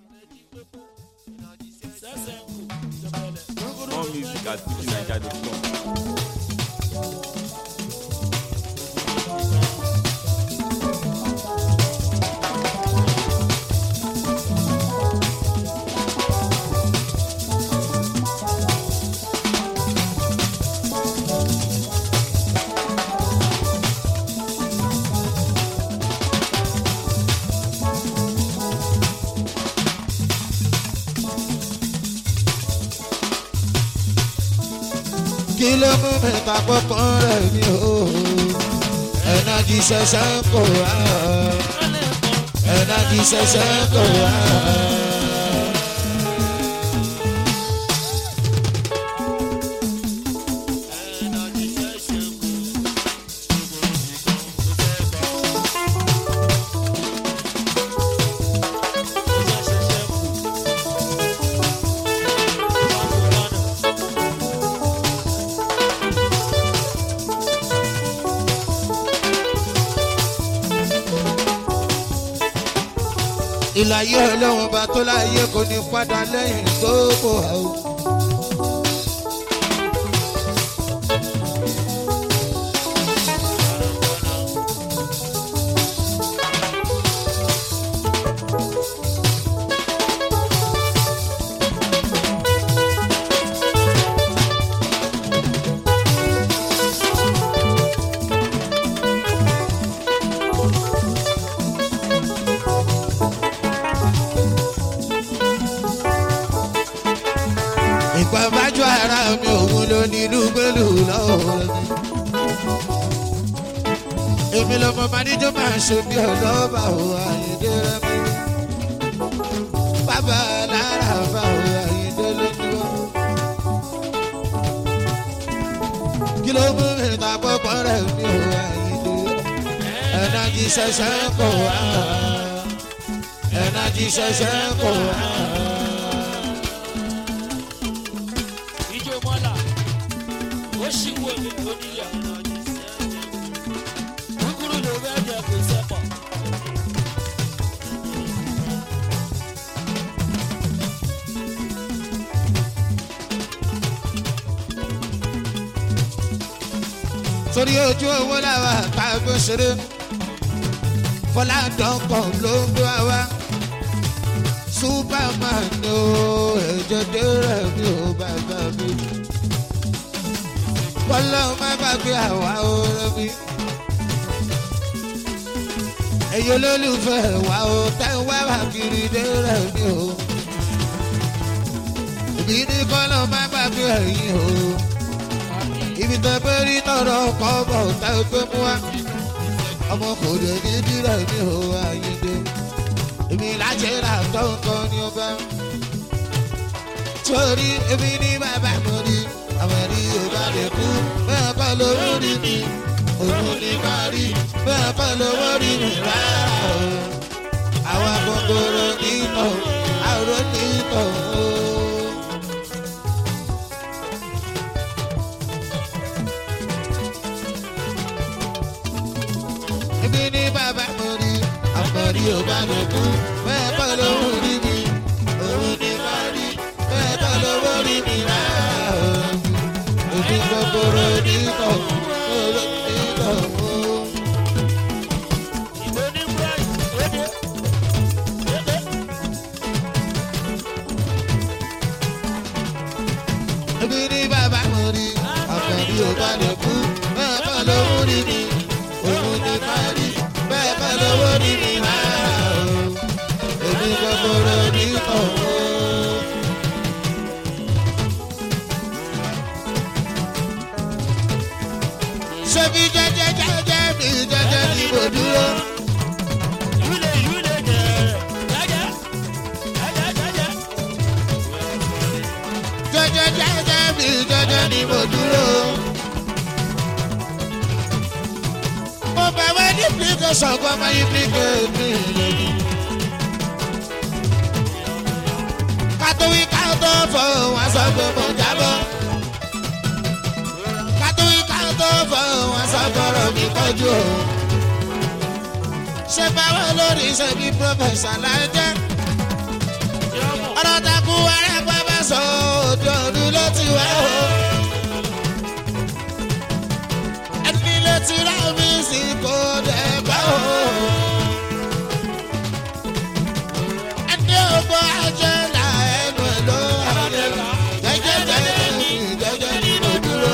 More music at fujininja.com. kí ló mú mi ta pọ́pọ́n rẹ̀ mi o ẹ̀nà kì í ṣẹ̀ṣẹ̀ kò wá ẹ̀nà kì í ṣẹ̀ṣẹ̀ kò wá. ìlàyé ọlọ́wọ́n bá tó láyé kò ní padà lẹ́yìn gbogbo àwọn. ìpàmájú ara mi òun ló ní inú gbẹ́lú lọ́wọ́ mi. èmi lọmọ máníjọ́ máa ń ṣe bí ọlọ́ba ò àyíndé rẹ̀ mi. bàbá lára bá ò àyíndé lójú. kí ló mú mi ta pọ́pọ́ rẹ̀ mi ò àyíndé. ẹ̀nà jí ṣẹ̀ṣẹ̀ kò wá. ẹ̀nà jí ṣẹ̀ṣẹ̀ kò wá. ìjọ mọ́là ó sì wọ mi oníyà kúkúrú ló fẹ́ jẹ kó sẹ́pọ̀. torí ojú owó làwà káàgbó ṣeré fọládọ́kọ̀ ló ń gbé wa superman ni ó ẹ̀jẹ̀ dẹ́rẹ̀ mi ò bàbá mi bọ́lá ó má gbàgbé àwa ọ̀rẹ́ mi ẹ̀yin olólùfẹ́ wa ó tẹ́ ń wá wá kiri dẹ́rẹ̀ mi ò ìbí ní kọ́lọ́ má gbàgbé ẹ̀yin o ibi tó pé rí tọrọ kọ́ bọ̀ tá a gbé mú wa ọmọ kò dé ní dírẹ̀ ní o àyíndé èmi lájẹ́ rà tó nǹkan ní ọba torí èmi ní bàbá mo rí àwọn ẹ̀rí yorùbá lè kú bẹ́ẹ̀ kọ́ lówó rí mi òun ní má rí bẹ́ẹ̀ kọ́ lówó rí mi rárá o àwọn gbogbooro nítọ̀ àrò nítọ̀ o. Ibi ní bàbá mo rí, àpọ̀rí ò bá mi kú, bẹ́ẹ̀ kọ́ lówó rí mi, òun ní má rí, bẹ́ẹ̀ kọ́ lówó rí mi rárá o. Òbí gbogbooro nítọ̀, òrò nítọ̀ o. ìbò ní bright ó dé. Ibi ní bàbá mo rí, àpọ̀rí ò bá mi kú, bẹ́ẹ̀ kọ́ lówó rí mi, òun ní má rí, bẹ́ẹ̀ kọ́ lówó rí mi rárá o. Òbí gbogbooro nítọ̀ o. ṣebí jẹjẹ jẹjẹ mi jẹjẹ ni mo dúró. ìwúlẹ̀ ìwúlẹ̀ jẹ̀rẹ̀ jẹ́jẹ́ jẹ́jẹ́ jẹ́jẹ́. jẹjẹ jẹjẹ mi jẹjẹ ni mo dúró. mo bẹ̀ wẹ́ ní application kọ́ máa yí application mi lónìí. kátówí káàtó fọ wọn sọ pé mo jábọ́. kátówí káàtó fọ wọn sọ fọ̀rọ̀ mi kọjú o. ṣé báwo lórí ṣe bí pírọfẹ̀sà láì jẹ́. arẹ́pẹ́ bá sọ òde ọdún ló ti wá o. ẹni lè ti rá mi sí kò dẹ̀ gbọ́ o. ẹni ògbó ajẹ́ là ẹnu ẹ̀ ló wà jẹ́jẹ́ jẹ́jẹ́ ní jẹ́jẹ́ ní mo dúró.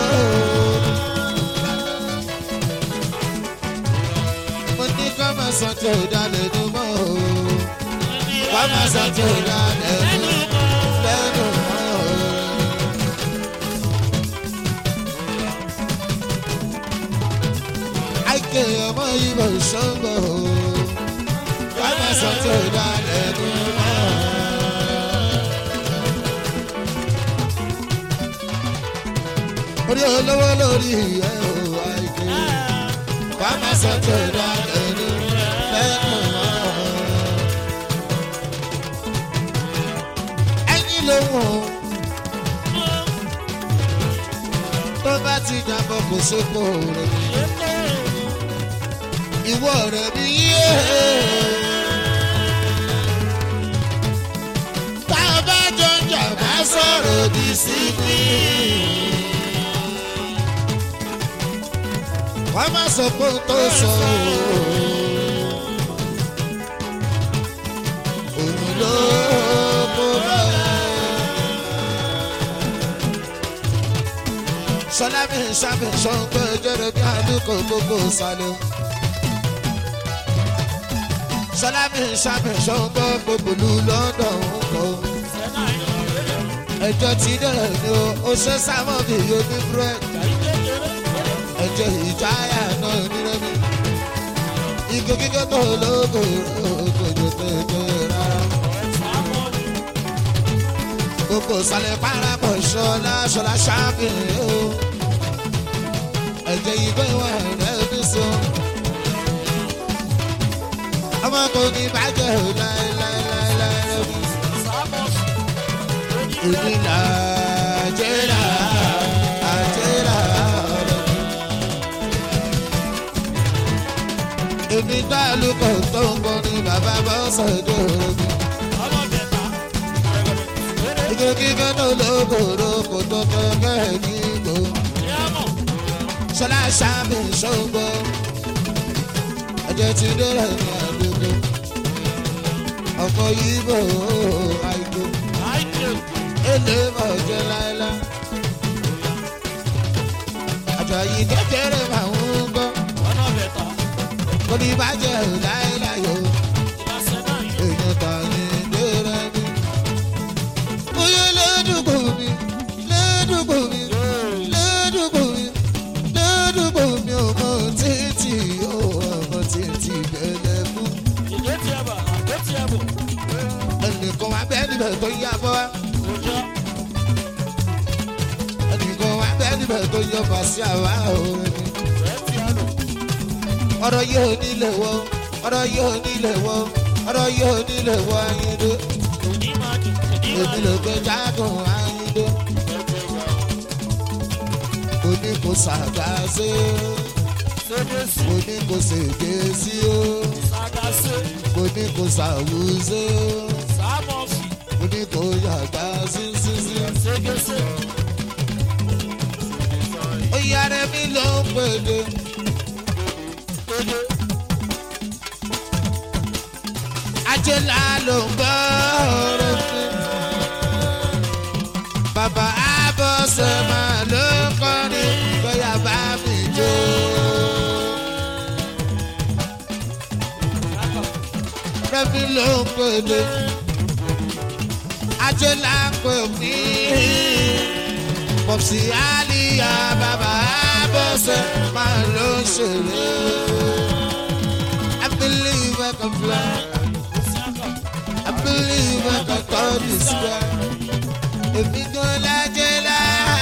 mo ní kọ́ máa sọ tí ò dá lẹ́nu mọ́ o. kọ́ máa sọ tí ò dá lẹ́nu lẹ́nu mọ́ o. àìkè ọmọ ìbò ṣọ́gbọ̀ o. kọ́ máa sọ tí ò dá lẹ́nu mọ́ o. orí olówó lórí ẹ̀ o àìkè wà má sọ tó dá lẹ́nu lẹ́nu mọ́. ẹyin ló wọ̀ tó bá ti dàbọ̀ kò sóko rẹ̀ ìwọ rẹ̀ bí yé. tá a bá jọ jà bá sọ̀rọ̀ òdì sí mi. wọ́n má sọ pé ó tó sọ òun ló kó bá sọlá mi sábẹ sọgbẹ jẹrẹ bí àdúgbò gbogbo sálẹ sọlá mi sábẹ sọgbẹ gbogbo lu london kọ ẹjọ tí dẹrẹ ni o ó ṣe sámọ bí yóò ní búrẹ́dì ẹjẹ ìjáyà náà nírẹ́mi. Igi kíkẹ́ tó lóko òkòjò tètè rárá. Gbogbo sálẹ̀ parapọ̀ ṣọlá ṣọlá ṣáàbìrì o. Ẹ̀jẹ̀ ìgbẹ́ wà rẹ̀ ní so. Ọmọ kò ní bàjẹ́ ò láéláéláé mi. Èmi là jẹ́ là àjẹ́ là ọ̀rọ̀ mi. èmi tá a lùkọ̀ tó ń bọ̀ ní bàbá bá sọ̀dọ̀ mi. ike kíkẹ́ tó lókòrò kò tó kẹ́kẹ́ nígbò. ṣọlá ṣàmì ṣògbọ́ ẹ̀jẹ̀ ti dẹ́rẹ̀ ní àdúgbò. ọkọ̀ yìí bò ó àìkú èlé bọ̀ jẹ́ láéláé. àjọyí kékeré máa ń gbọ́ kò ní bàjẹ́ ò láéláé o èèyàn tà ní dèrè mi. Oyè lẹ́dùkù mi, lẹ́dùkù mi, lẹ́dùkù mi, lẹ́dùkù mi ò mọ títì ó ọmọ títì bẹ̀rẹ̀ fún. Ẹnìkan wá bẹ́ẹ̀ níbẹ̀ tó yá bọ́ wá. Ẹnìkan wá bẹ́ẹ̀ níbẹ̀ tó yọ bàṣẹ àwa òun ni ọ̀rọ̀ yóò nílé wọ ọ̀rọ̀ yóò nílé wọ ọ̀rọ̀ yóò nílé wọ ayíǹde èmi ló gbé jágùn ayíǹde kò ní kò sàgá sí kò ní kò sèké sí o kò ní kò sàwù sí kò ní kò yàgbá sí sí sí. ó yára mi ló ń pèdè. ajẹ́lá ló ń gbọ́ ọ̀rọ̀ fún. Bàbá Abọ́sẹ̀ máa ló ń kọrin bóyá bá mi jó. Rẹ́mi ló ń pèlè. Ajẹ́lá pè mí. Pọ̀sí Àlìyá bàbá Abọ́sẹ̀ máa ló ń ṣeré. I believe I can fly. I believe I can touch the sky. Èmi gan lájẹ́ lá.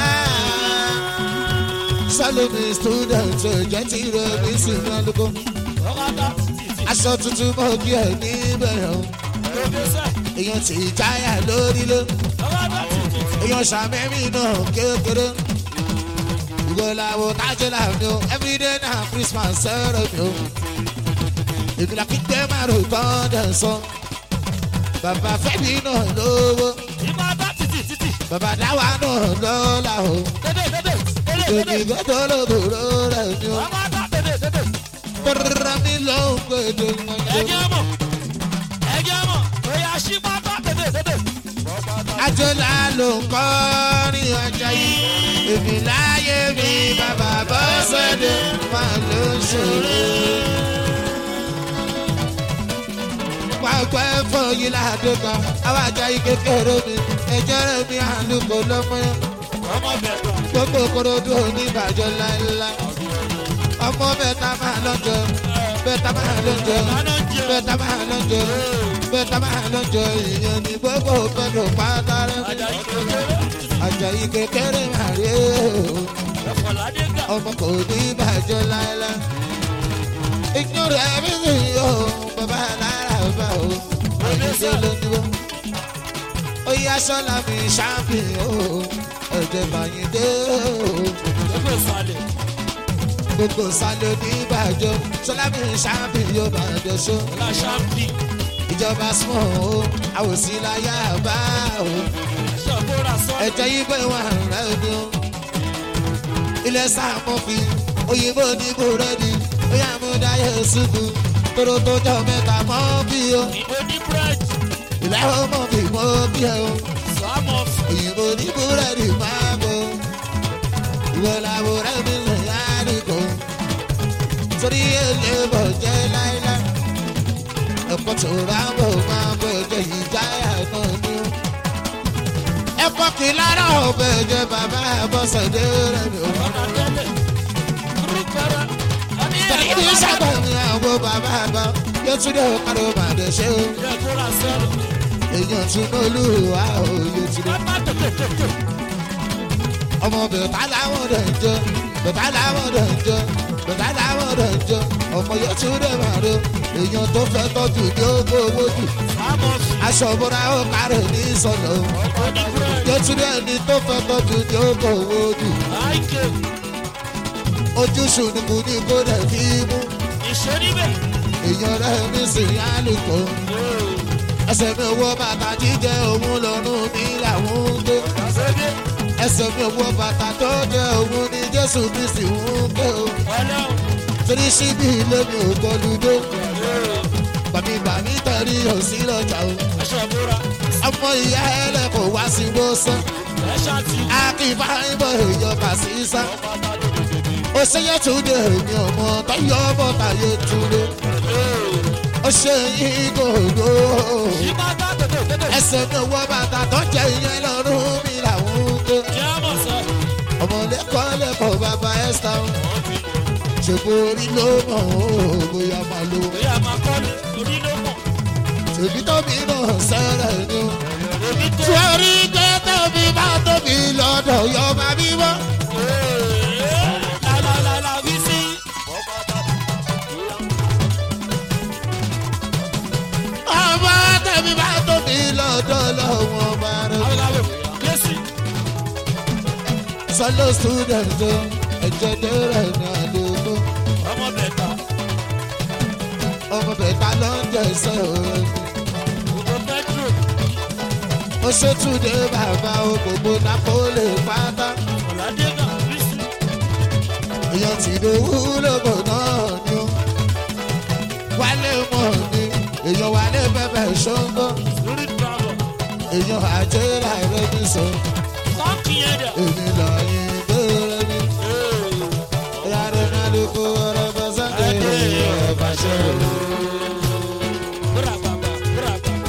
Sálómi student jẹ́ tí rẹ̀ mí sì máa lóko. Aṣọ tuntun mọ̀ kí ẹ̀ níbẹ̀rẹ̀ o. Èèyàn tí jáyà lórí ló. Èèyàn ṣàmẹ́mí náà kékeré. Ìwọ làwọn tájẹ́ làwọn o. Everyday na Christmas sẹ́rẹ̀ mi o. Èmi là kí gbé márùn tán dẹ̀ sọ. Bàbá Fẹ́mi náà lówó. ìmọ̀ bá títì títì. bàbá dáwà náà lọ́la o Tètè tètè tètè èmi tètè. gbọ́dọ̀ lòdòdó rẹ̀ ni o Ọmọ bá tètè tètè. tọ́rọ̀ mi ló ń gbèdè mọ́jọ́. Ẹ̀jẹ̀ mọ̀. Ẹ̀jẹ̀ mọ̀. Oya ṣí bá bá tètè tètè. àjọlá ló ń kọ́ ní ọjà yìí èmi láyé mi bàbá bọ́ sẹ́dẹ̀ máa ló ń ṣòro. pàápàá ẹ̀fọ́ yìí ládùúgbò àwọn ajá yìí kékeré mi ẹ̀jẹ̀ rẹ̀ mi àlùkò lọ́mọ yẹn Ọmọ bẹ̀rẹ̀. gbogbo korodu oníbàjọ́ láéláé ọmọ bẹ́ẹ̀ta máa lọ́jọ́ bẹ́ẹ̀ta máa lọ́jọ́ bẹ́ẹ̀ta máa lọ́jọ́ bẹ́ẹ̀ta máa lọ́jọ́ ìyẹn ní gbogbo pẹ̀lú pátá rẹ̀ Ajayi kékeré. Àjàyí kékeré máa rí o Ẹ̀fọ̀ládé gà. ọmọ kò ní bàjọ́ láéláé ìgbọ́n rẹ̀ mi sì yọ bàbá lára bá o àyíṣe ló ní wọ́n ó yá sọ́la mi ṣáàpì o ẹ̀jẹ̀ bàyìn dé o Ẹgbẹ́ ìsàlẹ̀. gbogbo sálẹ̀ oníbàjọ́ sọ́la mi ṣáàpì yóò bàjọ́ ṣó Ọlá ṣáàpì. ìjọba small o àwòsí láyà bá o Ṣọ̀bọ̀rà sọ́ọ̀lì. ẹ̀jẹ̀ yìí pé wọ́n rẹ̀ ni o ilẹ̀ sáàmù fi òyìnbó ní búrẹ́dì ó yà mú dáyé ṣubú tóró tó jọ mẹ́ta mọ́ bí o Ìbò ní búrẹ́dì. ilẹ̀ ọmọ mi mọ́ bí ẹ o Sọ́mọ̀ fún. òyìnbó ní búrẹ́dì máa bọ̀ ìwọ làwọn ọ̀rẹ́ mi lè yára torí èlé bọ̀ jẹ́ láíláí ẹ̀kọ́ tó rà bọ̀ máa bọ̀ jẹ́ ìjáyà náà ni ó. ẹ̀kọ́ kì í lára ọ̀bẹ jẹ́ bàbá àbọ̀sẹ̀dé rẹ̀ mi ò. Ọ̀nà tẹ́lẹ̀. Kúrúkẹ́rẹ́. Ọní tẹ̀lé ní ẹ̀fọ́ sábà ní àwọn bàbá àbá yóò tún dé ọ̀kadà bàdé ṣe ó. Ẹ̀fọ́ra sọ́ọ̀lì. èèyàn tún olúwa ò yóò tún dé. Bàbá tètè tètè. ọmọ bẹ̀tà làwọn rẹ̀ ń jọ bẹ̀tà làwọn rẹ̀ ń jọ bẹ̀tà làwọn rẹ̀ ń jọ ọmọ yóò tún dé màdó èèyàn tó fẹ́ tọ́jú ní owó owó jù Sọ́mọ̀ fún. aṣọ òbúra ó kárẹ̀ ní sọ̀nà Ọkọ̀ ní búrẹ́dì. yóò tún dé ẹni tó fẹ́ tọ́jú ní owó owó jù Àìkè. ojúṣù ni kò ní kó dẹ̀ fi mú Ìṣe níbẹ̀. èèyàn rẹ̀ ní sìn álùkò ẹsẹ̀ mi owó bàtà jíjẹ òun lọ́rùn mi làwọn ń gbé Ṣébí. ẹsẹ̀ mi owó bàtà tó jẹ òun ní jésù kristi ń gbé o. Ọlọ́run. torí síbi ilé mi ò gbọdú dé bàmí bàmí tẹ̀rí òsì lọ́jà o Aṣọ ìbúra. ọmọ ìyá ẹlẹ́kọ̀ọ́ wá sí wọ́sán Ẹ̀ṣá ti. akínfà ìbọn ìjọba sísá ó ṣeyẹ túnde èmi ọmọ tọyọ ọmọ tàyè túnde ó ṣe yín gògó Ìbátá tètè tètè. ẹsẹ̀ mi owó bàtà tó jẹ ìyẹn lọ́rùn mi làwọn ń gbé Jẹ́ àmọ̀ sọ. ọmọ lẹ́kọ̀ọ́ lẹ́kọ̀ọ́ bàbá ẹ́sítà ṣèbó orí ló mọ̀ ó bóyá máa lo. Bóyá máa kọ́lé. Orí ló mọ̀. Tèmi tóbi náà sẹ́rẹ̀ ni o. Èmi tó. Torí pé tóbi bá tóbi lọ́dọ̀ yọ máa bí wọ́n. Lálálálá wí sí. Ọmọ tèmi bá tóbi lọ́dọ̀ lọ́wọ́ bá rẹ̀. Awéláwé. Yẹ́sì. Sọlọ student o, ẹ̀jẹ̀ dẹ́rẹ̀ ní àdúgbò. Ọmọ bẹ̀ta. Ọmọ bẹ̀ta ló ń jẹ iṣẹ́ òun. Gbogbo Petro. Ó ṣètúndé bàbá o, gbogbo Napoli pátá. Ọ̀làdé náà wí sí. Èèyàn ti dòwú lóko náà ni o. Wálé mọ̀ ni, èèyàn wálé bẹ́bẹ̀ ṣóńgó. Lórí travel. Èèyàn àjẹ́rà rẹ̀ ní sọ. Sọ́ọ̀kì yẹn dẹ̀. Èmi lọ́yìn bẹ́rẹ̀ mi. Yàrá náà ló kó ọ̀rọ̀ bọ́ sọ́dẹ̀ ọ̀bà ṣẹ́rù. Búra bàbà. Búra bàbà.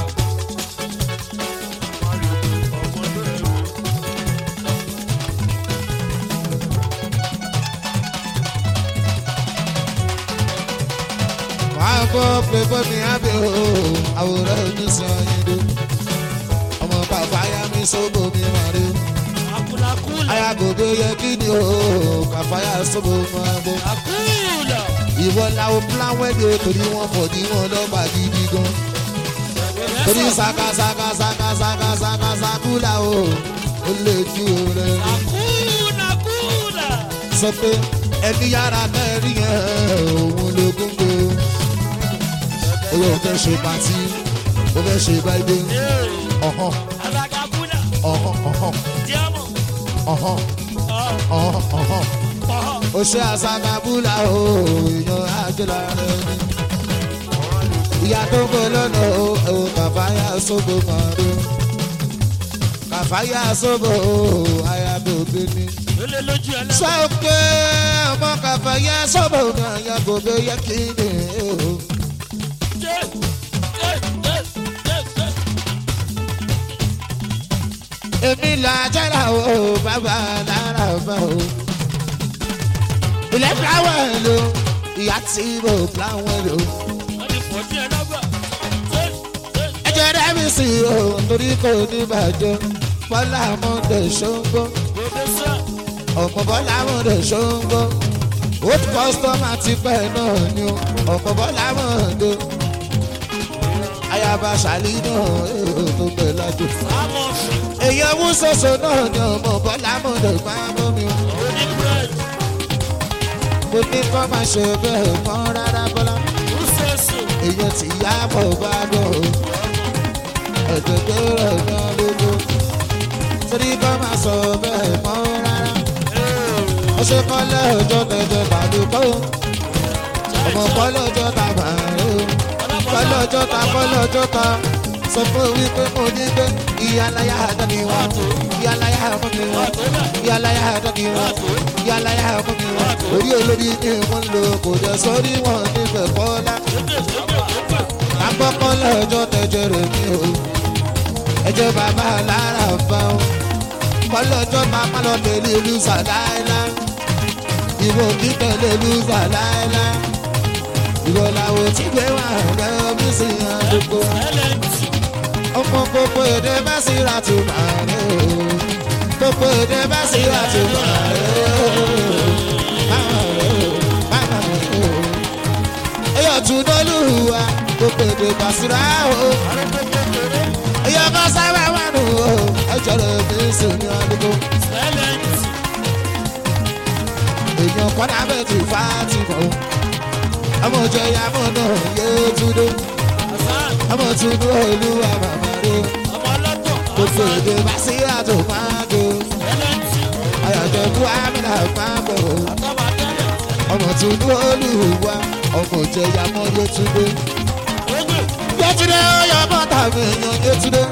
Wàá gbọ́ pé bọ́mi ábẹ́ o, àwòrán oníṣàn yín dó. Ọmọ bàbá yá mi sóbò mi mà rí. Àkùlàkùlà. Ayagodo yẹ kí ni o, kàfáyà sóbò máa bọ̀. Àkùlà. Ìwọ làwọn plan wẹ́dẹ̀ torí wọ́n fọ̀ ní wọn lọ́ba gidi gan. Torí saka saka saka saka saka sakula o, ó lè ju rẹ̀. Àkùlà kùlà. Sọ pé ẹni yára mẹ́rin yẹn òun ló gúngbò. Owó fẹ́ ṣe pàtí, ó fẹ́ ṣe báyìí. Ọ̀hán. Àlàkàkùlà. ọ̀hán ọ̀hán Diamo. ọ̀hán Oh, ọ̀hán ọ̀hán. oh. ó ṣe àṣàkàbúlà o èèyàn àjọlá rẹ ni. ìyá tó ń bọ̀ lọ́nà o ò kàfáyà sóbò kan rí. kàfáyà sóbò o àyà tó gbé ní. Lele lójú ẹlẹ́gbẹ̀ẹ́. sọ pé ọmọ kàfáyà sóbò náà yẹ kó bẹ yẹ kí ni o. Jẹ́, jẹ́, jẹ́, jẹ́, jẹ́. èmi là jẹ́ra o bàbá lára bá o. ilé fúláwọ̀ ló ìyá tí mo fúláwọ̀ ló. Wọ́n ti pọ̀ sí ẹlẹ́gbẹ̀ẹ́. Jẹ́, jẹ́, ẹ jẹ́ rẹ́mi sí o torí kò ní bàjẹ́ bọ́lá mọ́ndé ṣóńgó gbogbo sẹ́. ọ̀pọ̀ bọ́lá mọ́ndé ṣóńgó old customer ti pẹ́ náà ni o ọ̀pọ̀ bọ́lá mọ́ndé ayaba ṣàlì náà èrò tó pẹ́ lájò. Àmọ̀ fi. èyí ọmú ṣoṣo náà ni ọmọ bọ́lá mọ́ndé máa mú mi o. Oní búrẹ́dì. mo ní kọ́ máa ṣe bẹ́ẹ̀ mọ́ rárá bọ́lá Rúṣẹ́sì. èyí ti yá bọ̀ bá dùn o ẹ̀jẹ̀ tó rẹ̀ náà lójú torí kọ́ máa sọ bẹ́ẹ̀ mọ́ rárá ó ṣe kọ́ lẹ́ọ̀jọ́ tẹ̀jẹ̀ bàdúkọ́ ọmọ kọ́ lọ́jọ́ ta bàárẹ̀ o kọ́ lọ́jọ́ ta kọ́ lọ́jọ́ ta sọ fún wípé mo ní pé ìyálàyà àdán ni wọ́n ìyálàyà mú mi wọ́n ìyálàyà àdán ni wọ́n ìyálàyà mú mi wọ́n orí olórí ni wọ́n lò kò jẹ́ sórí wọn níbẹ̀ kọ́lá àkọ́kọ́ lọ́jọ́ tẹ̀jẹ̀ rẹ̀ mi o ẹjọ́ bàbá lára fa o kọ́lọ́jọ́ máa lọ tẹ̀lé lùsà láéláé ìwọ kí tẹ̀lé lùsà láéláé ìwọ làwọn tí gbé wà rẹ̀ mí sí àdúgbò Ẹlẹ́ntì. ọmọ gbogbo èdè bá sí ra tó máa rẹ̀ o gbogbo èdè bá sí ra tó máa rẹ̀ o máa rẹ̀ o máa rẹ̀ o ẹyọ tún lọ́lùwà gbogbo èdè bá sí ra o ẹyọ kan sábà wà nù o ẹjọ rẹ̀ mi sì ní àdúgbò Ẹlẹ́ntì. èèyàn kọ́dà bẹ́ẹ̀ ti fà á ti mọ̀ o ọmọ òjò ya mọ̀ náà yé túndó Hasan. ọmọ túndó olúwa màmá rẹ̀ Ọmọ ọlọ́tọ̀. gbogbo èdè bá sí ra tó máa dé o. Ẹlẹ́ntì. ayọ̀jẹ̀ bú amínà máa bọ̀ o. Àtọ́ba tẹ́lẹ̀. ọmọ túndú olùwà ọmọ òjẹ̀yà mọ́ yétúndé. Gbogbo. yétúndé ọyọ bọ́tà mi èèyàn yétúndé.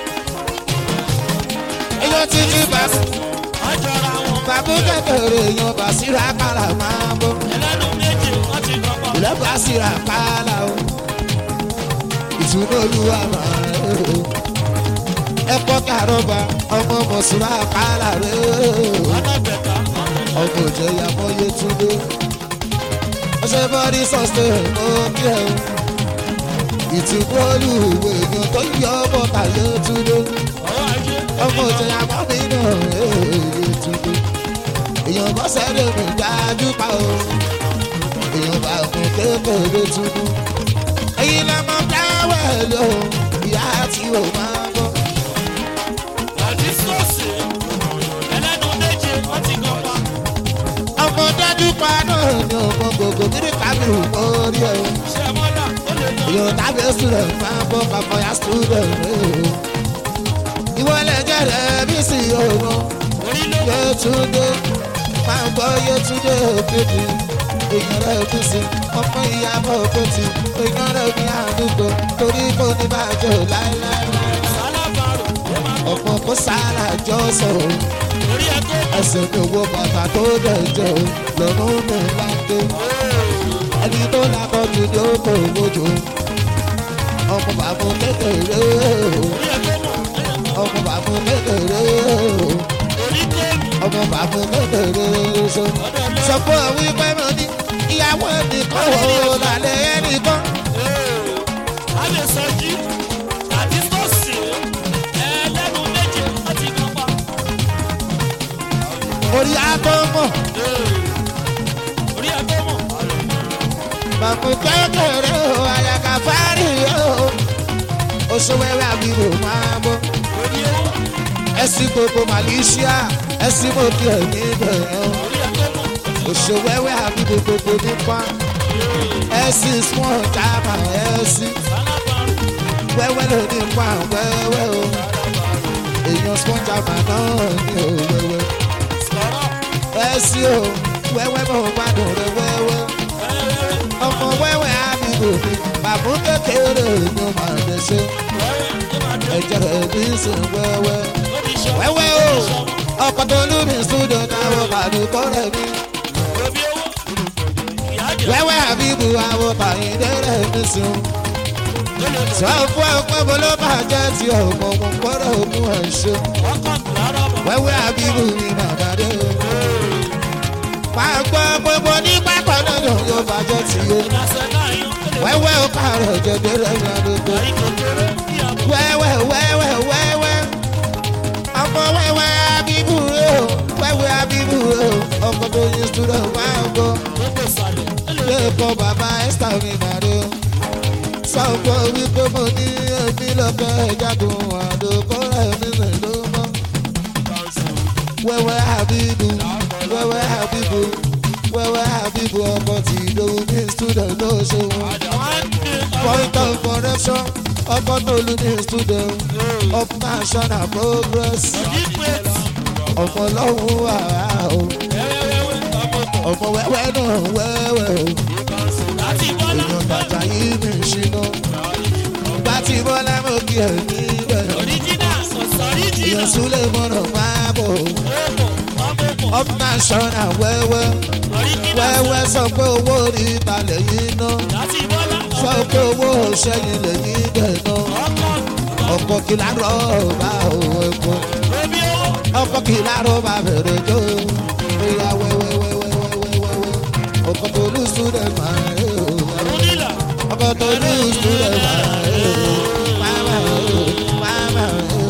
èèyàn ti ní bàbá Àjọra wọn. bàbá kékeré èèyàn bàṣírà kàrà máa bọ̀. Ẹlẹ́nu méje wọ́n ti kọ́kọ́. ilẹ̀ bàṣírà kàrà o. ìtúndé olúwa máa rẹ̀ o. ẹ̀kọ́ kàrọ̀bà ọmọ mọ̀ṣúrà kàrà rẹ̀ o. Ọlọ́bẹ̀ta. ọmọ òjẹ̀yà mọ́ yétúndé. ọṣẹ bọ́dí sọ́sẹ̀ òkè o. ìtìkú olùwò èèyàn tó yọ bọ́tà yétúndé. Ọwọ́ ajé. ọmọ òjẹ̀yà mọ́ nínú yétúndé. èèyàn bọ́ sẹ́rẹ̀ mi dájú pa o. èèyàn bá òkun kékeré túnú. èyí lọmọ dáwẹ̀ lò ìyá tí o máa bọ̀. Àti sọ́ọ̀sì. Ẹlẹ́nu méje wọ́n ti kọ́kọ́. ọmọ dájú pa náà ni ọmọ gbogbo kiri kábírù orí ẹ̀ o. Ṣé mọ́lá ó lè lọ? Yo tàbí student máa bọ́ papọ̀ ya student rẹ̀ o. Ìwọ lẹ́jẹ̀ rẹ̀ bí sí ọ̀rọ̀. Orí ló wà. Yétúndé máa gbọ́ Yétúndé òkèdè. Èèyàn rẹ̀ bí sí ọmọ ìyàbọ̀ òkètì. Èèyàn rẹ̀ bí àdúgbò torí kò ní bàjẹ́ láéláé. Sálábàárò ó máa kọ́. Ọ̀pọ̀ kó sára jọ sọ̀rọ̀. Orí ẹ̀ tó kọ́. Ẹsẹ̀ mi wo bàtà tó dẹ̀ jẹ́ o. Lọ́rùn mi láńdé. Ẹni tó lakọ̀ jù ní ó kò mójú. Ọmọ bàbá kékeré o. Orí ẹ̀ tó mọ̀. ọmọ bàbá kékeré o. Orí tó mọ̀. ọmọ bàbá kékeré so. sọ fún ọ wípé mo ní ìyàwó ẹnìkan o lálẹ́ ẹnìkan. A lè sọ jí. Àti sọ́ọ̀sì. Ẹlẹ́nu méje wọ́n ti kọ́kọ́. orí akọ́mọ̀ Orí ẹ̀ tó mọ̀. bàbá kékeré o àyàká fárí o. oṣù wẹ́wẹ́ àbíwò máa bọ́. Orí ẹ̀ wọ̀. ẹ̀sìn gbogbo malaysia ẹ̀sìn mọ̀kì ẹ̀ níbẹ̀ o. Orí ẹ̀ tó mọ̀. oṣù wẹ́wẹ́ àbíwò gbogbo nípa. ẹ̀sìn small jama ẹ̀sìn. Sálábàárò. wẹ́wẹ́ ló ní pa wẹ́wẹ́ o. èyí èèyàn spọ́njà màná ní òwẹ́wẹ́ ẹ sí o wẹ́wẹ́ mọ̀ gbádùn rẹ wẹ́wẹ́ ọmọ wẹ́wẹ́ àbíkò mi bàbá kékeré ni ó máa lè ṣe ẹ̀jẹ̀ rẹ̀ ní sùn wẹ́wẹ́ wẹ́wẹ́ o ọkọ̀ tó lù mí sùdò táwọn pàdùkọ́ rẹ̀ mi wẹ́wẹ́ àbíkò àwọn pàyíndé rẹ̀ mi sùn sọ fún ọpẹ́ bó ló máa jẹ́ ti ọmọ mo gbọ́dọ̀ mú ẹ̀ ṣe wẹ́wẹ́ àbíkò mi bàbá dé o máa gbọ́ gbogbo ní pápá náà yóò bàjẹ́ tì í wẹ́wẹ́ ó kàrọ̀ jẹ̀dẹ̀ rẹ̀ ní àdúgbò wẹ́wẹ́ wẹ́wẹ́ wẹ́wẹ́ ọmọ wẹ́wẹ́ abibu rẹ o wẹ́wẹ́ abibu rẹ o ọkọ tó yin student máa ń gbọ́ lẹ́ẹ̀kọ́ bàbá esther mi màdé o sọ fún wípé mo ní èmi lọ́kọ́ ìjagun àdókò rẹ̀ mi rìn ló mọ́ wẹ́wẹ́ abibu wẹ́wẹ́ abibu wẹ́wẹ́ abibu ọkọ tí ìdòwú ní student ló ṣe wọn point of correction ọkọ tó lu ní student of national progress ọmọ ọlọ́run wà á o ọmọ wẹ́wẹ́ náà wẹ́wẹ́ o èèyàn bàtà yìí mi ṣìnà ìgbà tí bọ́lá mọ̀ kí ẹ̀ níbẹ̀ èèyàn súlẹ̀ mọ̀nà máa bọ̀ of national wẹ́wẹ́ wẹ́wẹ́ sọ pé owó rí ìtàlẹ̀ yìí ná sọ pé owó ṣẹ́yìn lẹ́yìn dẹ̀ ná ọkọ̀ kìlá rọ́ọ̀bà òun ẹ̀kọ́ ọkọ̀ kìlá rọ́ọ̀bà bẹ̀rẹ̀ jó ìyá wẹ́wẹ́wẹ́wẹ́wẹ́wẹ́ ọkọ̀ tó lù student máa ń ẹ̀ o ọkọ̀ tó lù student máa ń ẹ̀ o máma ẹ̀ o máma ẹ̀ o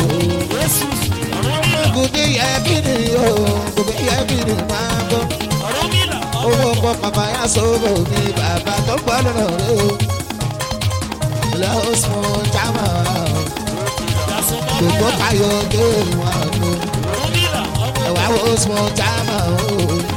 gòkè yẹ kí ni o gòkè yẹ kí ni máa bọ̀ owó ọkọ̀ bàbá yà sọ̀rọ̀ mi bàbá tó gbọ́ lọ́rọ̀ rẹ o lọ́wọ́ sùn jámà gbogbo káyọ̀ dé wọn lò ẹ̀wà wo sùn jámà o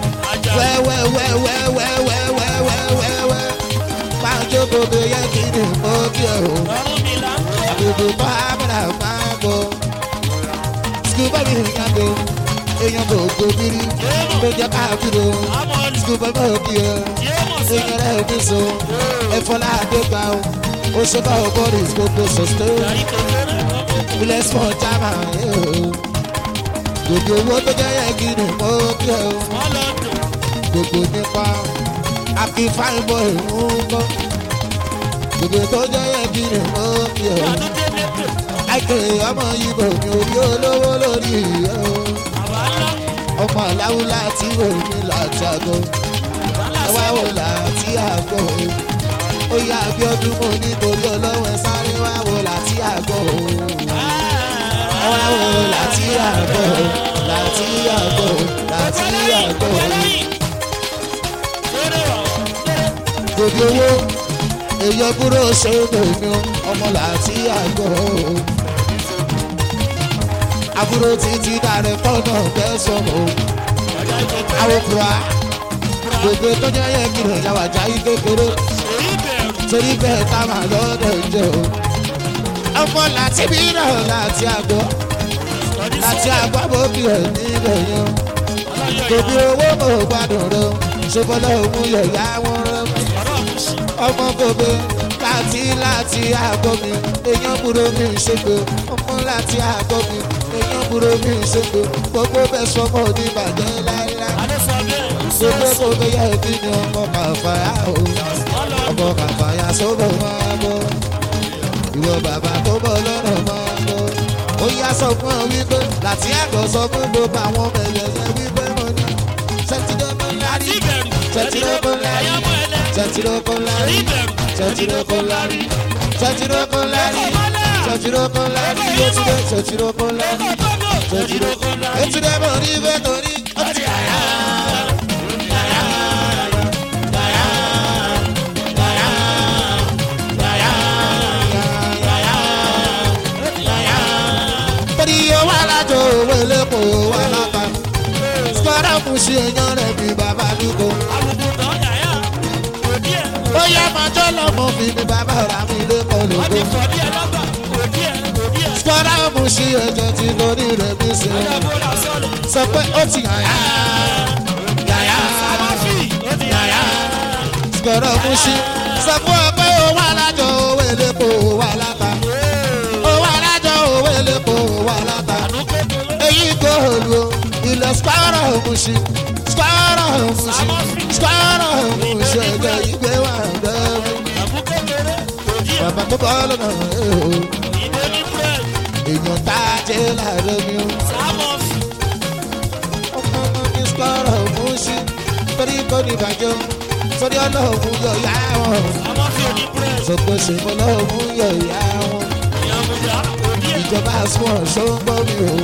wẹ́wẹ́wẹ́wẹ́wẹ́wẹ́wẹ́wẹ́wẹ́ máa jókòó bí yẹ kí ni mo kí ẹ o àbùkù bá abúlé máa bọ̀ sukùl bá mi rìn àgbo èèyàn kò gbòmìnir ló jẹ́ káàkiri o sukùl bá mi kí ẹ èèyàn rẹ̀ ní so ẹ̀fọ́lá àdégbà o ó ṣe bá o bọ́ọ̀lì gbogbo sọ̀tẹ́ ilẹ̀ small jama o gbogbo owó tó jẹ́ yẹ kí ni mo kí ẹ o gbogbo nípa àfi fine boy ń kọ́ gbogbo tó jẹ́ yẹ kí ni mo kí ẹ o àìkè ọmọ ibo mi ò rí olówó lórí ẹ o ọmọ aláwo láti omi láti àgọ́ ẹwà wò láti àgọ́ o ó yá abiodun mo nítorí ọlọ́wọ́ ẹ sáré wá wò láti àgọ́ o ẹwà wò láti àgọ́ o láti àgọ́ o láti àgọ́ o gbogbo owó èyí kúrò ṣe é lòmí ọmọ láti àgọ́ o àbúrò títí dàrẹ tọ́nà bẹ́sàn o àwòkúra gbogbo tó jẹ́ yẹ kí lóya wà jáì kékeré torí bẹ́ẹ̀ tá máa lọ́dọ̀ jẹ́ o ọmọ láti bí náà láti àgọ́ láti àgọ́ bókì ẹ̀ níbẹ̀ yẹn gbogbo owó mo gbádùn rẹ ṣe bọ́lá òun yẹ̀yà wọn rẹ ọmọ gbogbo láti láti àgọ́ mi èèyàn burú mi ṣègbè ọmọ láti àgọ́ mi èèyàn burú mi ṣègbè gbogbo bẹ́ẹ̀ sọmọ ní ìbàjẹ́ láíláí gbogbo gbogbo yẹ kí ni ọmọ kàfàyà o ọmọ kàfàyà sọ́bọ̀ máa bọ̀ ìwọ bàbá tó bọ̀ lọ́nà máa bọ̀ ó yá sọ fún ọ wípé láti àgọ́ sọ fún gbogbo àwọn ọmọ ẹ̀yẹ wípé mo ní sẹ́tìdọ́gbọ̀n lárí sẹ́tìdọ́gbọ̀n lárí sẹ́tìdọ́gbọ̀n lárí sẹ́tìdọ́gbọ̀n lárí sẹ́tìdọ́gbọ̀n lárí sẹ́tìdọ́gbọ̀n lárí yétúndé sẹ́tìdọ́gbọ̀n lárí sẹ́tìdọ́gbọ̀n lárí yétúndé mo rí bẹ́ẹ̀ torí ó ti àyà. torí owó alájọ owó elépo wà lápá sọ́dọ̀ kù sí èèyàn rẹ̀ bí bàbá dúkọ. ó yá máa jọ́ lọ́mọ fi mi bàbá rà mí lépo lòdò. Sọ́dá mo ṣí ẹ̀jẹ̀ tí lórí rẹ̀ bí ṣe. Ajabola sọ̀rọ̀. Sọ pé ó ti yàyà. Yàyà. Amafi. Ó ti yàyà. Sọ̀rọ̀ mo ṣí. Sọ fún ọ pé owó alájọ owó elépo owó aláta. Owó alájọ owó elépo owó aláta. Àánú kékeré. Èyí góòlù o. Ilẹ̀ sọ́rọ̀ mo ṣí. Sọ́rọ̀ mo ṣí. Sọ́rọ̀ mo ṣí ẹ̀jẹ̀ ìgbé wà lẹ́nu. Àbú kékeré. Òjì ẹ̀. Bàbá tó bọ́ lọ́nà ẹ̀ o. Ìbò ní bread. Èèyàn tá a jẹ́ láàárọ̀ mi o. Sámọ̀fì. ọmọ ọmọ mi sọ̀rọ̀ fún sí torí kò ní ìbàjọ́ sórí ọlọ́run yọ ìyá wọn Sámọ̀fì ò ní bread. sọpọ̀ ṣèpọ̀ lọ́run yọ ìyá wọn Ìyàmùjá. Òjì ẹ̀. ìjọba small ṣó ń gbọ́ mi o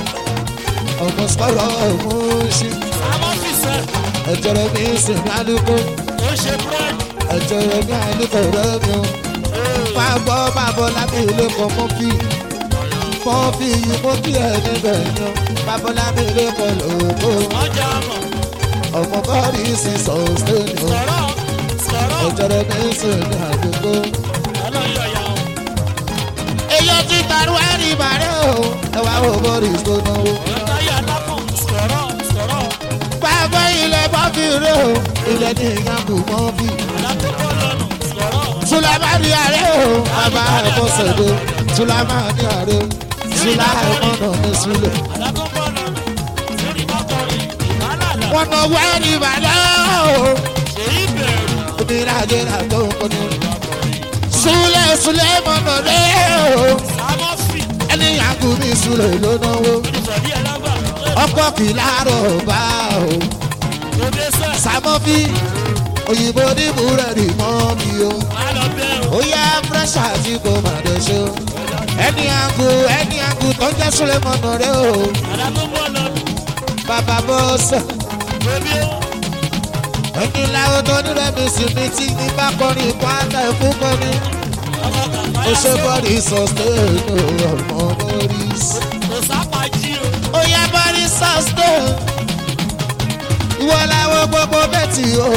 ọmọ sọ̀rọ̀ fún sí Sámọ̀fì sẹ̀. ẹ̀jọ̀ rẹ̀ mi sì ní àdúgbò Ó ṣe bread. ẹ̀jọ̀ rẹ̀ mi àdúgbò rẹ̀ mi o máa gbọ́ máa bọ̀ lábẹ́ ilé kan mọ́ fi mọ́ fi yìí mọ́ fi ẹ̀ níbẹ̀ ni o máa bọ̀ lábẹ́ ilé kan lóko Ọjà mọ̀. ọmọ bọ́ọ̀lì sì sọ̀ọ́ sẹ́ni o. Sọ̀rọ̀. Sọ̀rọ̀. ọjọ́rọ̀ ní sùn ní àdúgbò. Ọlọ́yọ̀ yà ó. èyí ti tàrú ẹ̀rí ìbàrẹ̀ o ẹ wá wo bọ́ọ̀lì tó náwó. Ọ̀táyà lápọ̀. Sọ̀rọ̀. Sọ̀rọ̀. pàgọ́ ilẹ̀ bọ́ọ̀fì rẹ o ilẹ̀ ní ìyàgò mọ́ọ̀fì. Alákòókò lọ́nà. Sọ̀rọ̀. sùlámàdì àrẹ o bàbá àbọ̀sẹ̀dẹ̀ sùlámàdì àrẹ sùlámàdì ní sílẹ̀. Alákòókò lọ́nà. Lórí mọ́kànrin. Ìbálàlà. wọ́n náwó ẹ̀rí ìbàrẹ̀ o Èyí bẹ̀rù. oníràjẹ́ àtọ́ kọ́ni. súlẹ̀ súlẹ̀ mọ̀nà rẹ o Sámọ̀fì. ẹni ìyàgò mi súlẹ̀ ló náwó. Olùsọ̀dí ẹ̀ lágbà. ọkọ̀ kìláàrọ̀ bá o. Òde sẹ̀. sàmọ́fí òyìnbó ní búrẹ́dì mọ́ mi o Má lọ bẹ̀rù. ó yá fúrẹ́ṣà tí kò má dé ṣe o ẹni àgù ẹni àgù tó ń jẹ́ sulemọ̀nà rẹ o Alákòókò lọ́nà. bàbá bọ́sẹ̀ Bébí ó. ẹni láwọn tó ní rẹ̀ mi sì ní tí ní bá kọrin ìkọ́ àtà ìkú kọrin Ọmọ kàfáyà ó ṣe sọ̀rọ̀. bọ́ọ̀lì sọ̀stẹ́ẹ̀nù ọmọ boris Kò sápá jí o. ó yá bọ́ọ̀lì sọ̀stẹ́ẹ̀nù ìwọ làwọn gbogbo bẹ́ẹ̀tì o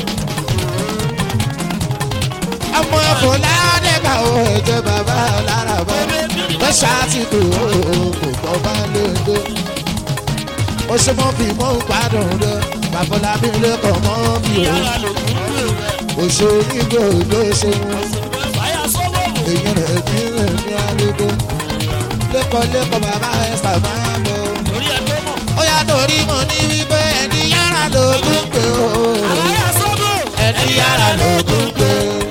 ọmọ ẹ̀fọ́ ládẹ́gbà o ẹ̀jẹ̀ bàbá lára bọ́ lọ́ṣà ti kù o kò gbọ́ bá lóde ó ṣe mọ́ bí mọ́ ń gbádùn rẹ bàbá mi lẹ́kọ̀ọ́ mọ́ bí o Yàrá ló kú kú rẹ̀. òṣèré nígbà ló ṣe wọn Fàyà sọ́wọ́ wò. èyí rẹ̀ ní rẹ̀ ní arúgbó lẹ́kọ̀ọ́ lẹ́kọ̀ọ́ bàbá ẹ̀ sábà bọ̀ Orí ẹ̀ tó mọ̀. ó yá torí mo ní wípé ẹni yára ló tún pé o Fàyà sọ́wọ́. ẹni yára ló tún pé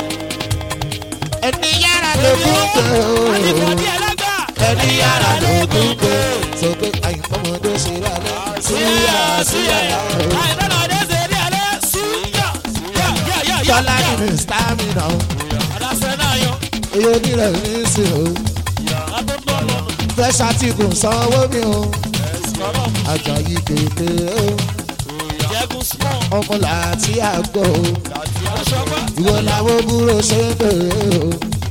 ẹni yára ló tún pé o Àdìbòdì ẹlẹ́gbà. ẹni yára ló tún pé sọ pé àyìnbọmọdé ṣe rà lẹ Súyà súyà yà. Àìdáná ọdẹ ṣe rí alẹ́. Súyà. Yà yà yà yà. tọ́lá ní mi stamina o Àdàsẹ́ náà yọ. èyí onírẹ̀ ní í sìn o Àtúntò lọ́nà. fresh article sanwó mi o Sọ̀rọ̀. àjàyí kété o Jẹ́gun small. ọmọ làtí àgbọ̀ o Aṣọ́gbà. ìwọ làwọn búrò ṣe ń bèrè o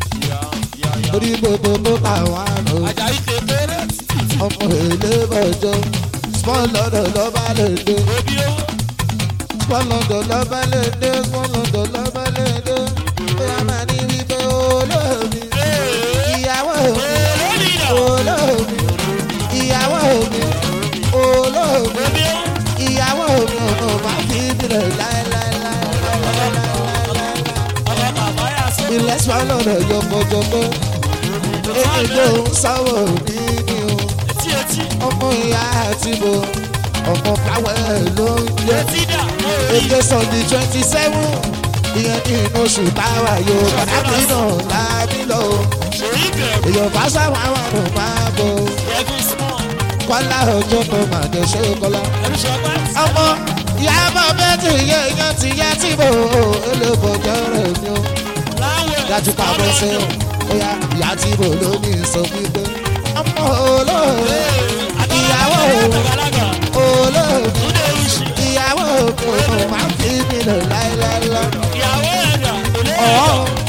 orí gbogbo tó kà wá lò Àjàyí kékeré. ọmọ èlé bọ̀jọ́ small lọ́dọ̀ lọ́ba lè dé Bébí ó. small lọ́dọ̀ lọ́ba lè dé small lọ́dọ̀ lọ́ba lè dé bóyá máa ní wípé olóòmí ìyàwó mi Lórí ìdà. olóòmí ìyàwó mi olóòmí Bébí ó. ìyàwó mi ọmọ máa fi bìrẹ̀ láéláéláéláéláéláé. Ọmọ kàfáyà sọ́wọ́. ilẹ̀ small lọ́dọ̀ yọkọ̀jọkọ̀ èmi ló ń sáwọ̀ ní ní o Etí etí. ọmọ ìyá àti bo ọmọ káwẹ́ ló ń jẹ́. Etí dà. Orí. èké sunday twenty seven ìyẹn ní inú oṣù táwa yóò pàtàkì náà láàbí lọ. Orí bẹ̀rù. èèyàn bá sáwọn àwọn àrùn máa bọ̀ Jẹ́gun small. kọ́lá ọjọ́ tó máa dé ṣe kọ́lá. Ẹnu ṣọgbà. ọmọ ìyàbọ̀ bẹ́ẹ̀ tí iye èèyàn ti yẹ tí bò ó elébọ̀jọ́ rẹ̀ ni ó Láwẹ̀. dájú pa bọ́ sí ọ bóyá ìyá tí bò ló ní sọ wípé ọmọ olóòrè ìyàwó Àgbàlagbà. olóòrè Túndé Oṣù. ìyàwó òkú máa fi mí lọ láéláélá. Ìyàwó ẹ̀dà. Olé. ọ̀ọ́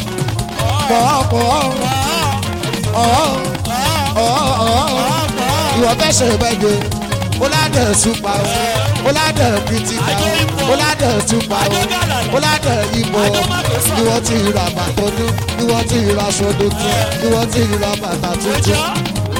pọ̀ pọ̀ ọ̀ọ́ ọ̀ọ́ ọ̀ọ́ ìwọ fẹ́ ṣe ìbẹ́jọ ọ̀làdẹ̀ súpa o ọ̀làdẹ̀ kìtìkà o ọ̀làdẹ̀ súpa o ọ̀làdẹ̀ ìbò ìwọ ti ra bàtọ́ ní ìwọ ti ra aṣọ tuntun ìwọ ti ra bàtà tuntun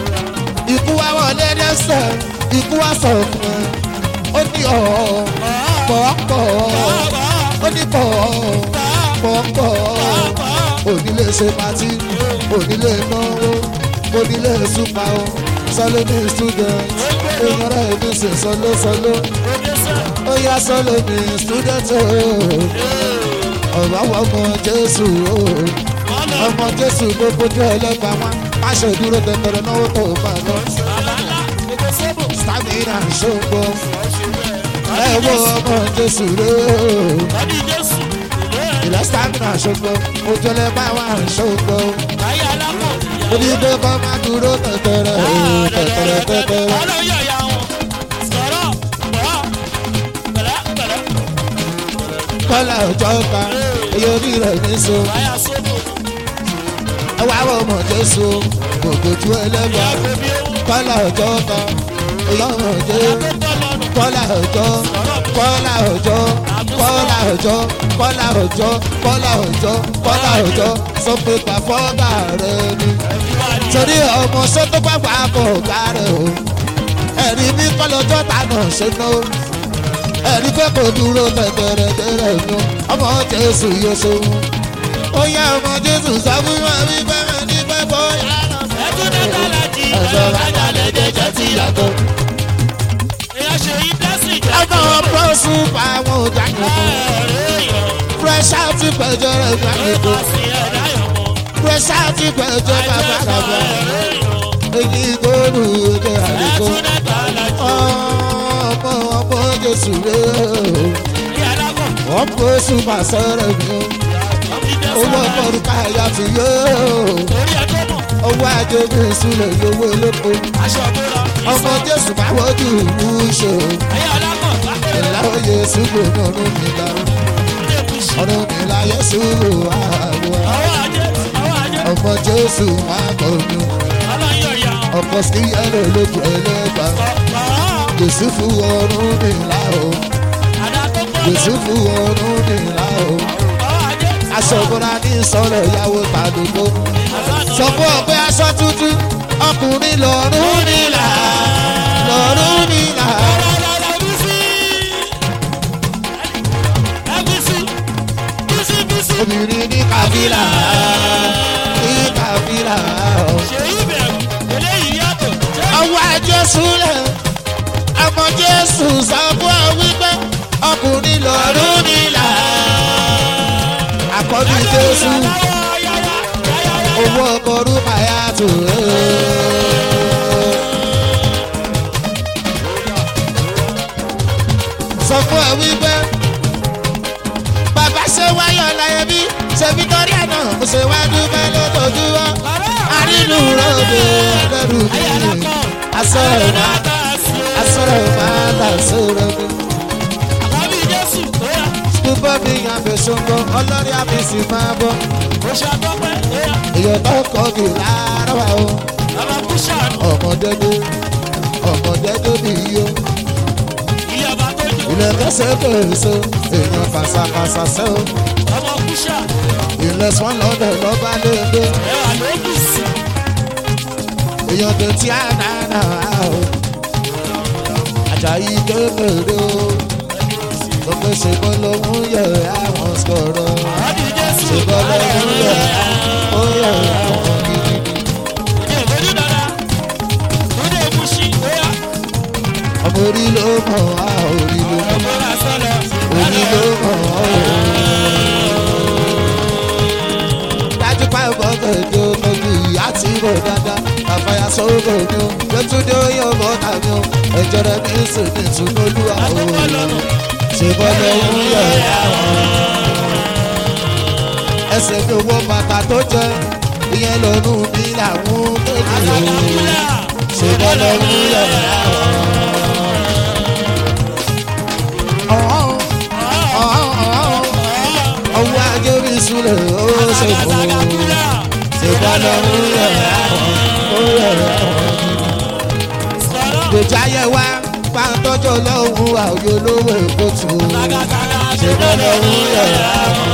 ikú wa wọlé dẹ́sẹ̀ ikú wa sọ̀rọ̀ ó ní ọ̀ọ́ pọ̀ọ́pọ̀ ó ní pọ̀ọ́ pọ̀ọ́pọ̀ onílé ṣe pati onílé náwó onílé súpa o sọlọ ní student èèyàn rẹ̀ mi sì sọlọ sọlọ ó yá sọlọ ní student o ọ̀rọ̀ àwọn ọmọ jésù o ọmọ jésù gbogbo jẹ́ ẹlẹ́gbàá wọn má ṣe dúró tẹ̀tẹ̀rẹ̀ náwó tó bá lọ stamina ṣògbọ́ ẹ wo ọmọ jésù rẹ ìlà stamina ṣògbọ́ ojúlẹ̀ bá wà ṣògbọ́ onígbé kọ́ má dúró tẹ̀tẹ̀rẹ̀ tẹ̀tẹ̀rẹ̀ tẹ̀tẹ̀rẹ̀ kọ́lá ọjọ́ ta èyí orí rẹ̀ ní so ẹ wá wọ ọmọ jésù gbogbo ju ẹlẹ́gbàá kọ́lá ọjọ́ ta èyí ọmọ jésù kọ́lá ọjọ́ kọ́lá ọjọ́ kọ́lá ọjọ́ kọ́lá ọjọ́ kọ́lá ọjọ́ kọ́lá ọjọ́ sọ pé pàfọ́gà rẹ ni torí ọmọ sọ́tò pàpà kò gbà rẹ o ẹ̀rí mi kọ́lọ́jọ́ ta náà ṣe ná o ẹ̀rí pé kò dúró tẹ̀tẹ̀rẹ̀ tẹ̀rẹ̀ nu ọmọ jésù yóò ṣeun ó yá ọmọ jésù sọ fún wa wípé mi ní pẹ́ bóyá ẹ̀sọ́ bàtà lẹ́jẹ̀jẹ̀ tí yàtọ̀ ọmọ bọ́sù pa àwọn ọjà nìkan fresh out pẹ̀jọ́ rẹ̀ gbà nìkan fresh out pẹ̀jọ́ bàbá bàbá èyí gbóòrò èdè àdìgbò ọmọ ọmọ jésù rẹ̀ wọ́n bọ́sù mà sọ̀rọ̀ mi o owó ọmọ orúkọ àyà ti yó owó àjẹbí ìsúlẹ̀ yòówó olóko ọmọ jésù bá wọ́jú ìlú ṣe o ìlàwọ̀ yéésù gbòòrò ọdún mi la ọdún mi la yéésù àwọ̀ ọmọ jésù máa bọ̀ mí ọkọ̀ sí yẹ́lò lójú ẹlẹ́gbà jésù fún ọdún mi la o jésù fún ọdún mi la o aṣọ ìbúra ní ìsọ̀rọ̀ ìyàwó tàdúgbò sọ fún ọ pé aṣọ tuntun ọkùnrin lọ́rùn nílà lọ́rùn nílà. obìnrin ní kàfílà ní kàfílà. ọwọ́ jésù lẹ̀ ọmọ jésù sọ fún ọ wípé ọkùnrin lọ́rùn nílà. àkọ́bí jésù owó ọkọ̀rú màyà tó. sọ fún ẹ wípé bàbá ṣe wáyọ̀ láyé bí ṣe victoria náà mo ṣe wá dúpẹ́ lójoojúmọ́ àrínú ròde ẹlẹ́rù mi asọ̀rọ̀ máa asọ̀rọ̀ máa tà sọ̀rọ̀ mi. Dúpọ́ mi yàn fẹ́ ṣoǹgọ́ ọlọ́rí àfẹ́sì máa bọ̀. Èèyàn tó kọ́ kì láàárọ̀ wa o. Ọmọdédé ọmọdédé mi yó. Ilẹ̀ kẹsẹ̀ pèsè èèyàn fàṣàfàṣà sẹ́ o. Ilẹ̀ swan lọ́dẹ̀ lọ́ba léde. Èèyàn tó tí a dáná o. Àjàyí kékeré o. Gbogbo ṣègbọ́n lòún yẹ àwọn sọ̀rọ̀. Ṣègbọ́n lòún yẹ ó yẹ àwọn gidigidi. Ọmọ orí ló mọ̀ á orí ló mọ̀ orí ló mọ̀ á o. Dájú pa ìbọn tẹ̀jọ́ lójú ìyá tí mo dáadáa. Àfàyà sọ́gbọ̀ mi o, lótúndé oyè ọmọ tàbí o. Ẹ̀jọ̀ rẹ̀ mi sì ní ìtúnúlúwà o ṣùgbọ́n lòun yọ̀ àwọn. ẹsẹ̀ mi owó bàtà tó jẹ ìyẹn lọ́nu mi làwọn kéde ṣùgbọ́n lòun yọ̀ àwọn. ọwọ́ ajé mi súnlẹ̀ ó ṣe fún un ṣùgbọ́n lòun yọ̀ àwọn. ó yọ̀ àwọn. gbèjà yẹ wá bá ń tọ́jú ọlọ́run àwòyé olówó èkó tù ú. ṣe bọ́lá òun yẹ̀rọ àwọn.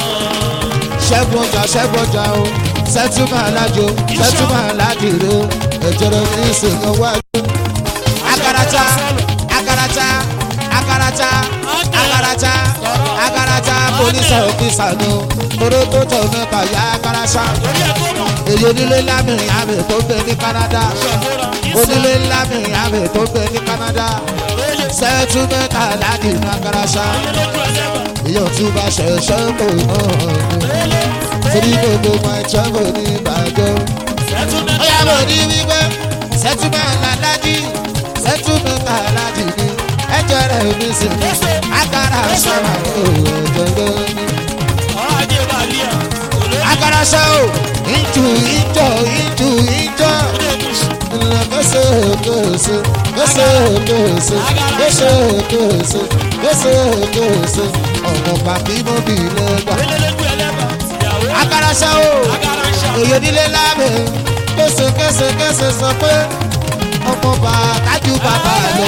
ṣẹ́gun ọjà ṣẹ́gun ọjà o ṣẹ́túmọ̀ alájò ṣẹ́túmọ̀ aládìrò ẹ̀jẹ̀rẹ̀ ní ìsìnkàn wájú. agarata agarata agarata agarata agarata polisi ọfisa ni toro tó tọ̀ mẹ́ta ya agarasa Orí ẹ̀ tó mọ̀. èyí onílé lámìrin àmì tó gbé ní canada Ṣọ̀bọ̀ra. onílé lámìrin àmì tó gbé ní canada Oyè. sẹ́tú mẹ́ta láti ní agarasa Lójú ẹlẹ́bà. ìyọ̀ tí bá ṣẹ̀ṣẹ̀ kò náà Oyè. torí gbogbo máa travel ní ìbàdàn. Settlement. ó yà mọ̀ ní wípé settlement aláàjì settlement aláàjì ni ẹjọ́ rẹ̀ mi sì ní agara sọ̀rọ̀ òòjọ́ ní. Ọ̀rọ̀ ajé bá lé ẹ̀. Olórí agara sọ ò ìjù ìjọ ìjù ìjọ ilé ìmúṣù. kẹsẹ̀ kẹsẹ̀ kẹsẹ̀ kẹsẹ̀ kẹsẹ̀ kẹsẹ̀ kẹsẹ̀ kẹsẹ̀ ọ̀nà pàbí mọ́bì lẹ́gbà. Lójú ẹlẹ́bà. Ìyàwó. agara sọ ò Agara ń ṣá. èyí nílé lábẹ́ kése kése kése sọ pé ọmọ bá kájú bàbá lọ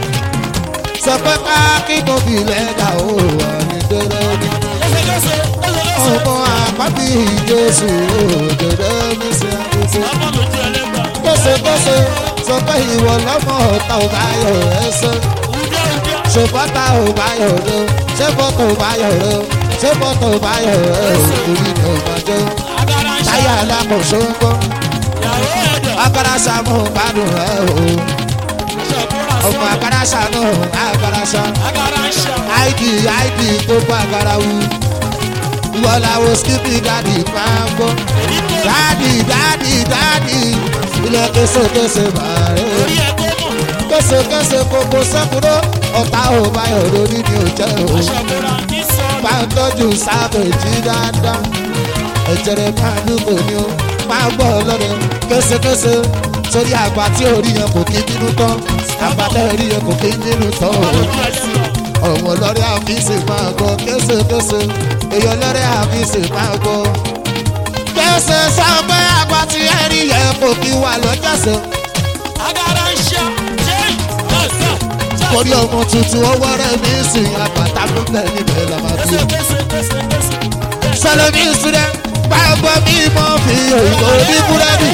sọ pé ká kí tóbi lẹ́dà ó wà ní dẹ́rẹ́ ní Lẹ́sẹ̀kẹsẹ̀. Lẹ́sẹ̀kẹsẹ̀. ọmọ àpábí jésù òdòdó mi sí àkókò Ọmọ lójú ẹlẹ́bà. kése kése sọ pé ìwọ lọ́mọ ọ̀tá ò bá yọ ẹsẹ̀ Ùdẹ́ ùdẹ́. ṣe bọ́tà ò bá yọ rẹ ṣé bọ́tà ò bá yọ rẹ ṣé bọ́tà ò bá yọ rẹ orí ni ò máa jẹ́ Agara ń ṣá. táyà alákòóso ń gbọ́. Ìyàwó ẹ̀dẹ̀. akarasa mú gbádùn ẹ o Ṣọ̀bọ̀ra ọmọ sọ̀rọ̀. akarasa nù akarasa Agara ń ṣá. id id gbogbo agarawu ìwọláwo skipi dadi máa ń gbọ́ Èyí tó dadi dadi dadi ilé késekése bàárẹ̀ orí ẹ̀ tó mọ̀. késekése kókó sẹ́kúrò ọ̀tá ò báyọ̀ lórí ni ò jẹ́ o Ṣọ̀bọ̀ra ní sọ̀rọ̀. máa ń tọ́jú sábẹ̀jì dáadáa ẹ̀jẹ̀rẹ̀ máa ń lò ní o máa ń gbọ́ lọ́dẹ késekése sórí àgbà tí orí yẹn kò kí nínú tán àgbà tẹ́ orí yẹn kò kí nínú tán o Lójú ẹlẹ́bà. ọmọ lọ́rẹ́ àfíìsì máa gbọ́ késekése èèyàn lọ́rẹ́ àfíìsì máa gbọ́ kése sọ pé àgbà tí ẹ̀rí yẹn kò kí wà lọ́jọ́sẹ̀ Agara ń ṣá. Ṣé ọ̀sán? torí ọmọ tuntun ọwọ́ rẹ̀ ní ìsìn àgbàtà ló bẹ̀ níbẹ̀ làmàbí. Kẹsẹ̀ kẹsẹ̀ kẹsẹ̀ kẹsẹ̀. sọlọ́mí ìsúlẹ̀ gbàgbọ́ mi mọ́ fi òyìnbó ní búrẹ́dì.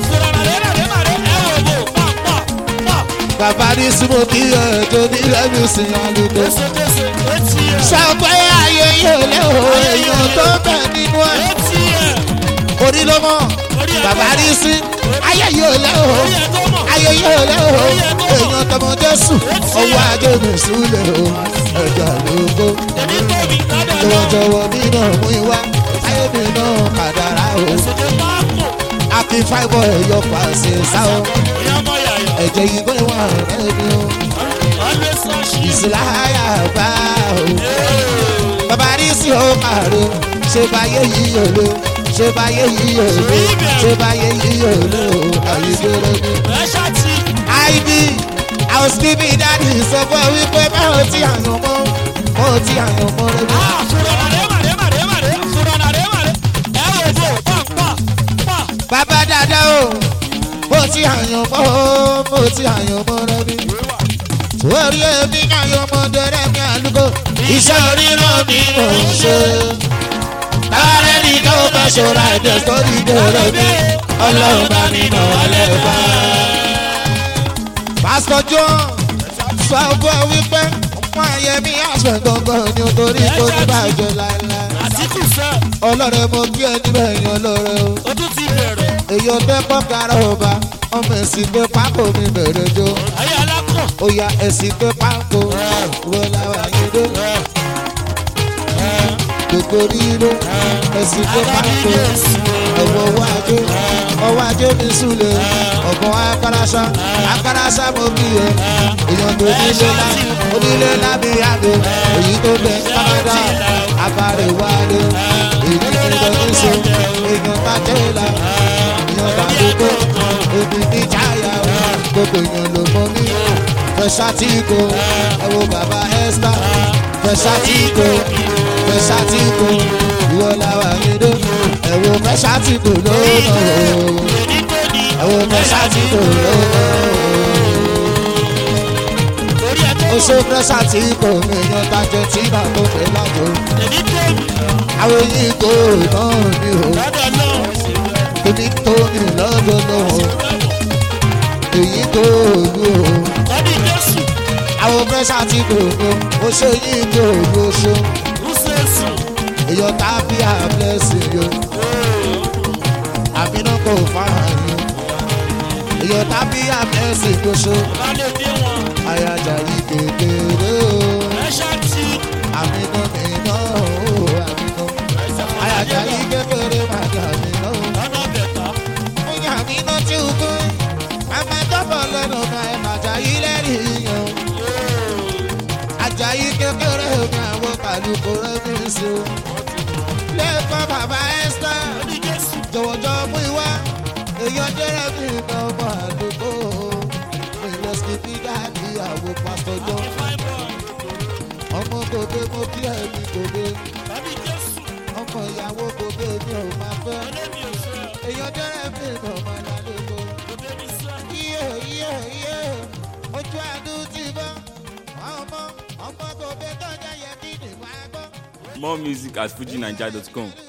bàbá ní súnmọ́ kí ẹ̀jọ̀ ní lẹ́nu sí alùpùpù. sọ pé ayé yóò lé o èèyàn tó bẹ̀ nínú ẹ̀. orí ló mọ̀ bàbá ní sí ayé yóò lé o ayé yóò lé o èèyàn tọmọ jésù ọwọ́ ajé mi súlẹ̀ o ẹ̀jọ̀ lóko. jọ̀wọ́jọ̀wọ́ mi náà mú ìwá ayé mi náà kàdàrà o. àfi fáìbọ̀ ẹ̀yọ pàṣẹ sáwọn ẹ̀jẹ̀ yìí gbé wọn rẹ̀ ni o. ìsìláyà bá o. bàbá rí sí o kàró ṣe báyé yìí ò lò ṣe báyé yìí ò lò ṣe báyé yìí ò lò àyíkéré ni. id housekeeping daddy sọ fún ẹ wípé báwo ti àyàn mọ́ báwo ti àyàn mọ́ rẹ ni. bàbá dáadáa o bó ti àyàn mọ́ o bó ti àyàn mọ́ rẹ ni. orí èmi àyàn mọ́ dẹrẹ́ mi àlùkò iṣẹ́ oríran mi mò ń ṣe. Tààrẹ́ ní tó bá ṣọ́ra ẹ̀dẹ̀ sórí dèrè mi, ọlọ́run bá mi nà wọlé bá. Pásítọ̀ John sọ fún ẹ wípé ọmọ ayé mi àṣẹ gangan ni o torí kò ní bàjẹ́ láéláé. Àtìkù sẹ́, Ọlọ́run mo kí ẹ níbẹ̀ yan lóore o. o tún ti bẹ̀rẹ̀. Èyí ọbẹ̀ pọ̀ kára ọba, ọmọ ẹ̀sìn pé pákó mi bẹ̀rẹ̀ jó. Ayé alákọ̀. Ó ya ẹ̀sìn pé pákó, wo làwọn yìí dó. Gbogbo ríro, ẹ̀sìn pé pákó ọ̀wọ́ owó ajé ọwọ́ ajé mi súlẹ̀ ọ̀gbọ́n akarasa akarasa mo bí yẹ èèyàn tó nílé lá onílé lábí àdó èyí tó bẹ kánáda abàrè wálé èyí tó bẹ níṣó èèyàn bàjẹ́ la èèyàn bàdúgbò òbí ní jáyà gbogbo èèyàn ló mọ mí fẹsàtìkò ẹwọ bàbá esther fẹsàtìkò fẹsàtìkò ìwọ làwà nídó ẹwọ fẹsàtìkò lónà o ẹwọ fẹsàtìkò lónà Torí ẹ tó o ó ṣe fẹsàtìkò mi yan tajẹ tí bá tó fẹ lájọ èmi tó mi àwọn èyí kò náà ní o lọ́dọ̀ náà. èmi tó ní lọ́dọ̀ náà gbòòlù o Tọ́bí Jésù, àwọn pẹ́sà ti gbòòlù o ṣe yín gbòòlù o ṣe Rúṣẹ́sù, èèyàn tàbí àblẹ́sì yo àbínú kò fáhàn yo èèyàn tàbí àblẹ́sì yo ṣe Lálẹ́ dé wọn, àyájà yìí kékeré o ẹ̀ṣá tí àmínú mi náà o àmínú àyájà yìí kékeré màdà mi náà o. lọ́nà bẹ̀tà. Oya mi ná tí o gbé. Àmà dọ́bọ̀ lẹ́nu ọ̀nà ẹ̀ Àjàyí lẹ́rìí yan. Àjàyí kékeré mi àwọn kàlùkù rẹ̀ mi sí o. Lẹ́ẹ̀kan bàbá Ẹ́sítà. Tọ́bí Jésù, Jọ̀wọ́jọ́ mú ìwá. Èèyàn jẹ́rẹ̀ mi ní ọmọ àdúgbò. Ilé skipi dáàbí àwọn pásítọ̀ jọ. fine boy. Ọmọ gòbè mo kí ẹ̀mí gòbè. Tọ́bí Jésù, Ọmọ ìyàwó gòbè mi ò máa fẹ́. ọlẹ́mi ò fẹ́, Èèyàn jẹ́rẹ̀ mi ní ọmọ àdúgbò. òbí mi sẹ́. iye iye iye ojú àdúrà ti bọ́ ọmọ ọmọ kò bẹ tọ́jà yẹ kí nìgbà gbọ́. More music at fujinaija.com.